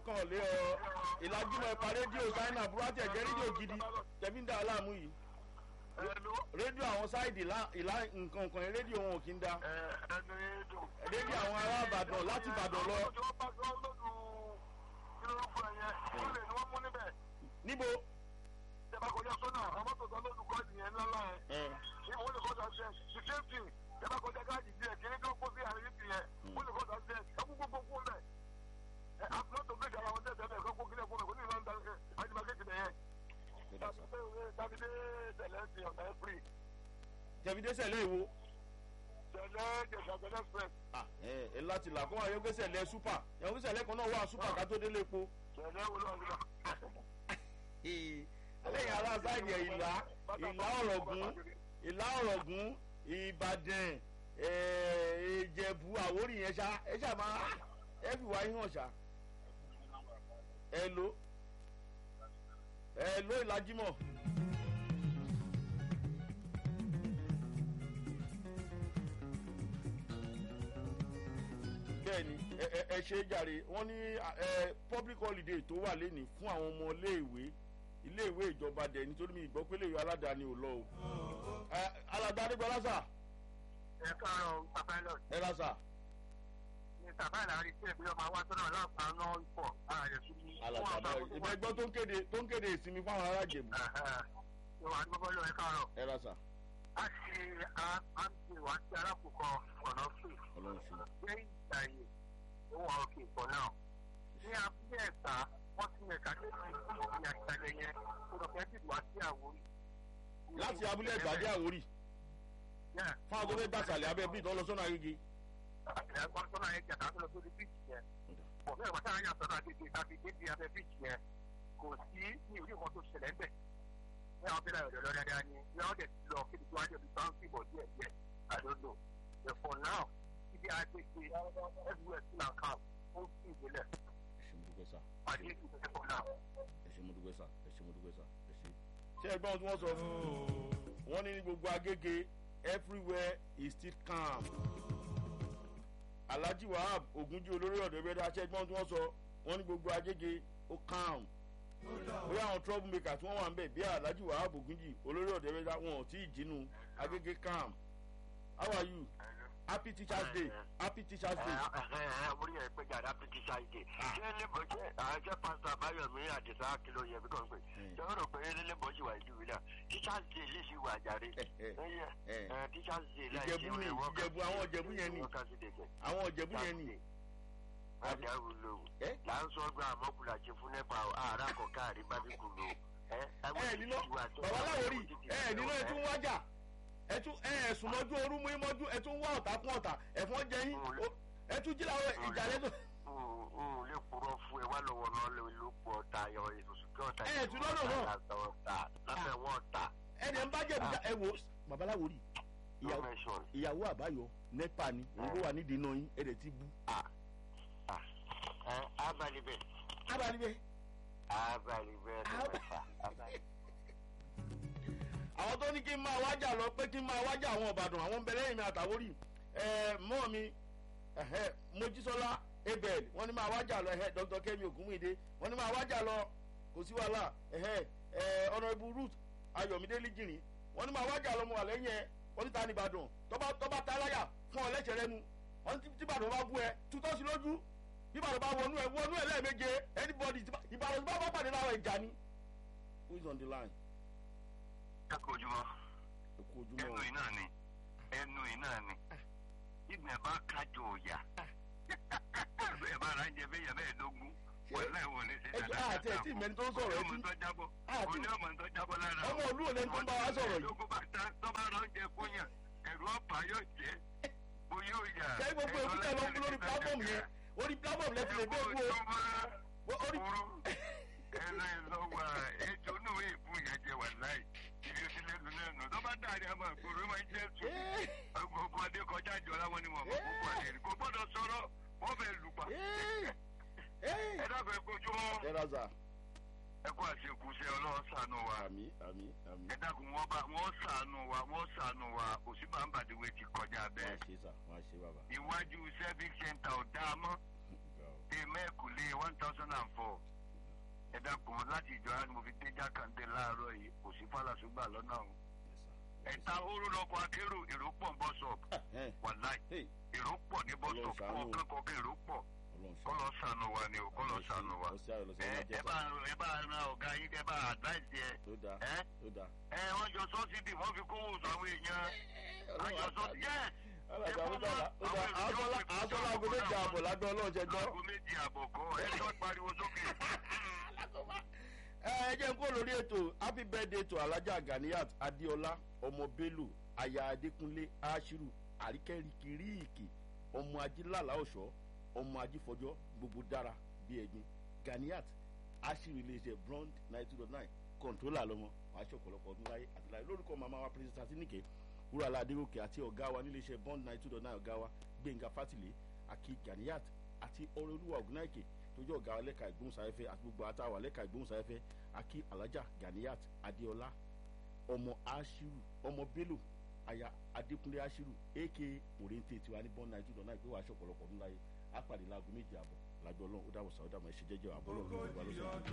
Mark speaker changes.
Speaker 1: mọ́kànlé ọ ìlàjúmọ̀ ẹ̀pà rédíò china burúkú ẹ̀jẹ̀ rédíò gidi tẹ̀bí ń da aláàmú yìí rédíò àwọn sáìdì ìlà nǹkan nǹkan rédíò wọn ò kí ń da rédíò àwọn ará ìbàdàn láti ìbàdàn lọ. níbo.
Speaker 2: ìjọba kọjá sọ́nà àwọn mọ́tò tó lójú kọ́ ìyẹn ńlá yẹn ní wọ́n lè kọjá ṣe the same thing ìjọba kọjá gáàjì díẹ̀ kí ní kí wọ́n kó sí àárín ìpì yẹn wọ́n lè kọjá ṣe ẹkú gbogbo kú lẹ̀ àtúntò méjì àwọn ọmọdé ẹ̀sẹ̀ ẹ̀kọ́ kó kílẹ̀ fún mi kó ní ìlànà àjùmọ̀kéjì nìyẹn tàbídé tẹ̀lé ti ọ̀nà ẹ̀fírì.
Speaker 1: tẹ̀bídé sẹ̀lẹ̀ ìwo.
Speaker 2: tẹ̀lé jẹ̀sàgbẹ́lẹ̀ express.
Speaker 1: ẹ ẹ láti là kó àyọ̀gbé sẹ̀lẹ̀ super ìyàwó sẹ̀lẹ̀ kan náà wà super ká tó délé epo.
Speaker 2: tẹ̀lé wọlé ọ̀gbìn
Speaker 1: lẹ́yìn ará sáìdì ẹ̀ ìlà ìlà ọ̀rọ̀gún ìlà ọ̀rọ̀gún ìbàdàn ìjẹ̀bù àwórì yẹn ṣá ẹ ṣá máa ẹ fi wá yín hàn ṣá. ẹ lo ẹ lo ìlàjímọ̀. bẹ́ẹ̀ni ẹ ṣe é jàre wọ́n ní public holiday tó wà lẹ́nìí fún àwọn ọmọ iléèwé iléèwé ìjọba dẹ̀ nítorí mi ìgbọ́ pé léèwé aládàáni ò lọ o. aládàáni gbọ́dọ̀ sà.
Speaker 2: ẹ káàárọ̀ bàbá lọ.
Speaker 1: ẹ ra sà.
Speaker 2: ní bàbá ìlàrí tí ẹbí ọmọ wa tó náà láǹfà náà ń pọ̀ ààrẹ fún mi.
Speaker 1: alàgbàdo ìbẹ́ gbọ́ tó ń kéde tó ń kéde ìsinmi fáwọn ará jèbù.
Speaker 2: ìwà ní gbogbo lọ ẹ káàárọ̀.
Speaker 1: ẹ ra sà.
Speaker 2: a ṣe àǹtí wa sí alákòókò ọ̀nà fún
Speaker 1: ọlọ́run ṣe.
Speaker 2: ṣé ìgbà yìí ó wà òkè ìpọ̀ náà. ní abúlé ẹ̀ta wọ́n ti mẹ̀ka tó ti kú ìyá ìtàgé yẹn kó lọ fẹ́ dìbò àti àwòrì.
Speaker 1: láti abúlé ẹgbàdé àwórì fáwọn tó fẹ́ gbàsàlẹ̀ abẹ́ bíi tó lọ sọ́nà agége.
Speaker 2: ẹ̀gbọ́n sọ́nà yẹn jàdá tó lọ sórí bíìtì yẹn. bọ̀ bẹ́ẹ̀ wọ́n sáà yàn sọ́nà agége tàbí débi abẹ́ bíìtì yẹn kò sí ní orí nǹkan tó ṣẹlẹ̀ ń bẹ̀. ní àwọn bílẹ̀ ọ̀dọ̀ lọ́dọ̀ ni ní àwọn dẹ̀ ti lọ kéde tó wájú ibi tó ń fìbọ̀ díẹ̀ díẹ̀ àdóńdò. for now ibi àgbègbè everywhere still and calm ó ń fi ìgbélẹ̀.
Speaker 1: ẹ ṣe mo dúpẹ́ sà
Speaker 2: àdé ìgbésẹ̀ for now.
Speaker 1: ẹ ṣe mo dúpẹ́ sà ẹ ṣe mo dúpẹ́ sà ẹ ṣe. ṣé ẹgbọ́n tí wọ́n sọ wọ́n ní ní gbogbo agége everywhere is still calm. alhaji wahab ogunji olórí ọ̀dọ́ ẹgbẹ́ dá ṣẹ́gbọ́n tí wọ́n sọ wọ́n ní gbogbo agége ó calm. bóyá àwọn trouble maker tí wọ́n wà ń bẹ̀ bí alhaji wahab ogunji olórí ọ̀dọ́ ẹgbẹ́ dá wọn ò tí ì jínú agége calm. how are you? happy teachers day happy teachers day.
Speaker 2: orí ẹ̀ pé jàdá happy teachers day. ṣé lébò ṣe àṣẹ pásítọ̀ àbáyọ̀mí àdìsá kìlọ̀ yẹ bí kò ń pè. ṣé o rò pé lébò ṣì wà ìlú ìlà teachers day lè ṣì wà jàre. teachers day láì ṣe
Speaker 1: ìjẹ̀bú ni ìjẹ̀bú àwọn ìjẹ̀bú yẹn ni àwọn ìjẹ̀bú yẹn ni.
Speaker 2: àdàrú lò là ń sọ gba àmọ́kùnrin àti fún nípa àárá kọ̀ọ̀kan àríbábíkù lò.
Speaker 1: ẹ nílò babaláwo rí ẹ nílò ẹ tún wájà ẹtún ẹsùn mọjú orú mú mọjú ẹtún wá ọ̀tá kún ọ̀tá ẹ̀fọn jẹ yín ẹtún jí làwọn ìjà lẹ́tọ̀.
Speaker 2: n lè kúrò fún ẹ wá lọ́wọ́ náà lè ló pọ̀ ọ̀tá yọ ìsòsò kí ọ̀tá
Speaker 1: ẹ tún lọ́nà náà
Speaker 2: lábẹ́ wọn ọ̀tá.
Speaker 1: ẹni ẹ ń bá jẹ̀bi ẹ wò babaláwo rí ìyàwó àbáyọ nepa ni òun ló wà nídìí náà yín ẹ̀rẹ̀ ti bú.
Speaker 2: abalibẹ.
Speaker 1: abalibẹ.
Speaker 2: abalibẹ ló mẹ́fà abalibẹ
Speaker 1: àwọn tó ní kí n máa wájà lọ pé kí n máa wájà àwọn ọ̀bàdàn àwọn ń bẹ lẹ́yìn mi àtàwórì mọ́ mi mojísọ́lá abel wọ́n ní máa wájà lọ dr kemi ogunmide wọ́n ní máa wájà lọ kò sí wàhálà honourable ruth ayọ̀mídé lìjìrì wọ́n ní máa wájà lọ mo wà lẹ́yìn ẹ wọ́n ní ta ní ìbàdàn tọ́ba ta láyà fún ọ lẹ́sẹ̀ lẹ́nu wọ́n ní tí ìbàdàn bá bú ẹ tutọ́ sí lójú bí ìbàdàn bá wọnú ẹ wọnú ẹ lẹ́ẹ̀méje anybody ìbàdàn bá bá pàdé láwọn ìjà ni who is on the line
Speaker 2: ẹ kú ojúmọ́
Speaker 1: ẹkú ojúmọ́
Speaker 2: ẹnu iná ni ẹnu iná ni ìgbà bá kájọ òyà bẹ́ẹ̀ bá ara ń jẹ bẹ́ẹ̀ yẹ bẹ́ẹ̀ dógún wọlé wọlé ṣe
Speaker 1: dáadáa àti ẹtí ìmẹ́ni tó ń sọ̀rọ̀ ẹtí
Speaker 2: ọmọ tó jábọ̀ ọmọ tó jábọ̀ lára
Speaker 1: ọmọ olú òní tó ń bá wa sọ̀rọ̀ yìí.
Speaker 2: tó bá ta tó bá rán jẹ fúnyàn ẹ̀rù ọ̀pá yóò jẹ́ bó yóò yà.
Speaker 1: ṣé gbogbo èkúté lọ fún lórí platform yẹn orí platform lẹ ti lè dé kú o. orí
Speaker 2: ẹlẹ́ lọ́wọ́ ètò náà èèbù yẹn jẹ wà láì ibi ó ti lẹ́nu lẹ́nu tó bá dàrí àmọ́ ìgboro máa ń jẹ́ sùn gbogbo adé kọjá jọ láwọn ni wọn mọ̀ púpọ̀ àdéhùn kò gbọ́dọ̀ sọ̀rọ̀ wọ́n fẹ́ lù pa. ẹ dábàá kojú mọ́
Speaker 1: ẹ ra sà.
Speaker 2: ẹ kó àṣekù ṣe ọlọ́wọ́ sànù wa
Speaker 1: àmì àmì àmì.
Speaker 2: ẹ dákun wọn bá wọn sànù wa wọn sànù wa òsínbà ń bàdéwé ti kọjá
Speaker 1: wọ́n
Speaker 2: bẹ́ẹ̀
Speaker 1: á ṣe sà wọ́n á ṣe bàbá.
Speaker 2: iwájú service center ò dáa mọ́ èmẹ́kùlé
Speaker 3: one thousand and four ẹ dákun láti ìjọra ni mo fi dé jákàndé láàárọ̀ yìí kò sí fàlàsúgbà lọ́nà o ẹ̀ta oró lọkọ̀ akérò èrò pọ̀ ń bọ́ sọ̀pù wàláì èrò pọ̀ ní bọ́ sọ̀pù kọ̀ọ̀kan kọ̀ọ̀kan èrò pọ̀ kọ́lọ́ sànù wa ni o kọ́lọ́ sànù wa ẹ bá ẹ bá ran ọ̀gá yín kẹ́ bá advice yẹ ẹ ẹ wọ́n jọ sọ́sídì wọ́n fi kówó sọ àwọn èèyàn wọ́n jọ sọ́sídì yẹ́s
Speaker 1: àtọ́lá aago méjì àbọ̀ lágbẹ́ ọlọ́ọ̀jẹ̀ gbọ́.
Speaker 3: aago méjì àbọ̀ kọ́ ẹ tó pariwo sókè.
Speaker 1: ẹ jẹ́ n kó lórí ètò happy birthday to alhaja ganiyat adeola ọmọ bello aya adekunle ashiru àríkẹ́ríkìríìkì ọmọ ajílàlá ọ̀ṣọ́ ọmọ ajífọjọ́ gbogbo dára bíi ẹ̀gbin ganiyat ashiru iléeṣẹ́ blond ninety two nine kọ̀ǹtólà lọ́mọ wàá ṣe ọ̀pọ̀lọpọ̀ ọdún láyé àti láyé lórúkọ màmá wa pírẹsidẹ́ntì àtinúkẹ́ wúràlá adéròkè àti ọ̀gá wa níléeṣẹ́ bond nine two dot nine ọ̀gá wa gbẹ̀ngà fátìlẹ̀ àti ganiyat àti ọ̀rẹ́olúwa ògùnáìkè tó jẹ́ ọ̀gá lẹ́ka ìgbóhùnsáfẹ́fẹ́ àti gbogbo àtàwà lẹ́ka ìgbóhùnsáfẹ́fẹ́ àkí alájà ganiyat adéọlá ọmọ ashiru ọmọ bello aya adékúnlé ashiru aka òrèǹtè tiwa ní bond nine two dot nine pé wàá ṣe ọ̀pọ̀lọpọ̀ ọdún láyé á pàdé láago méjì àbọ̀ lájọ ọlọ́run ó dàbọ̀ sáwọ́dà máa ṣe jẹ́jẹ́ àbọ̀lọ́run ló wà lọ́sọ̀rọ̀